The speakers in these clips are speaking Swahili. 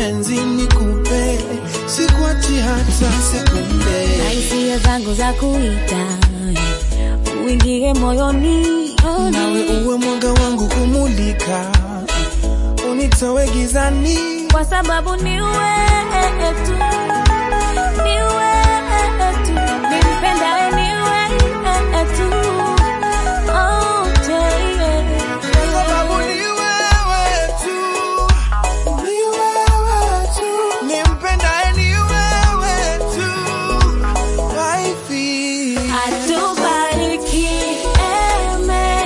penzi nikupe, sikuachi hata sekunde. na hisia zangu za kuita uingie moyoni Nawe uwe mwanga wangu kumulika, unitoe gizani. kwa sababu ni wewe tu, ni wewe tu, nimpendaye ni wewe tu. Oh, yeah. Kwa sababu ni wewe tu, ni wewe tu, nimpendaye ni wewe tu, waifi. Atubariki eme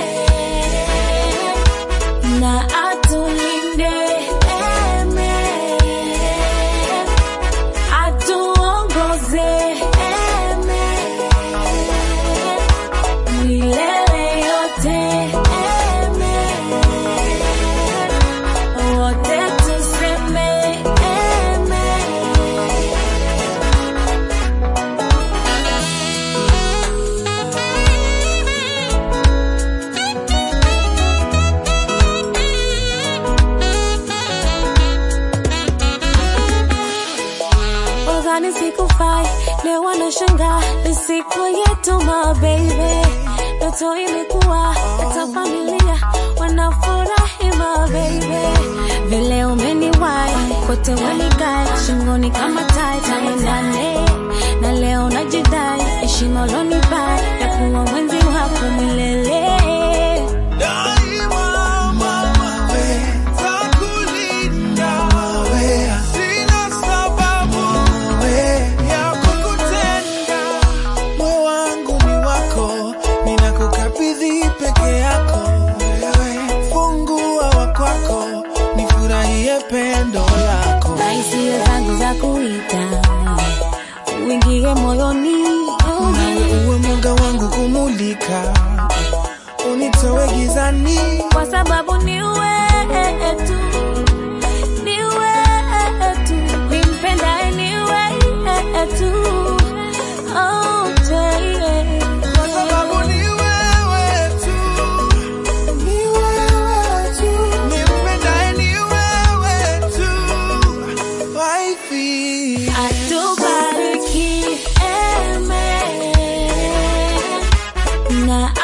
na atulinde eme, atuongoze eme milele yote eme, wote tuseme eme. Wadhani sikufai, leo wanashangaa ni siku yetu my baby. Ndoto imekuwa hata familia wanafurahi my baby. Vile umeniwai kote wanikai shingoni kama tai tarehe nane na leo najidai heshima ulonipa ya kuwa mwenzi wako milele. Daima mama we, takulinda we, sina sababu we ya kukutenda. Moyo wangu ni wako, ninakukabidhi peke yako wewe, fungua wa kwako, nifurahie pendo lako. na hisia zangu za kuita uingie moyoni Nawe uwe mwanga wangu kumulika, unitoe gizani. kwa sababu ni wewe tu, ni wewe tu, nimpendaye ni wewe tu. Oh, yeah. Kwa sababu ni wewe tu, ni wewe tu, nimpendaye ni wewe tu, waifi. Atubariki eme na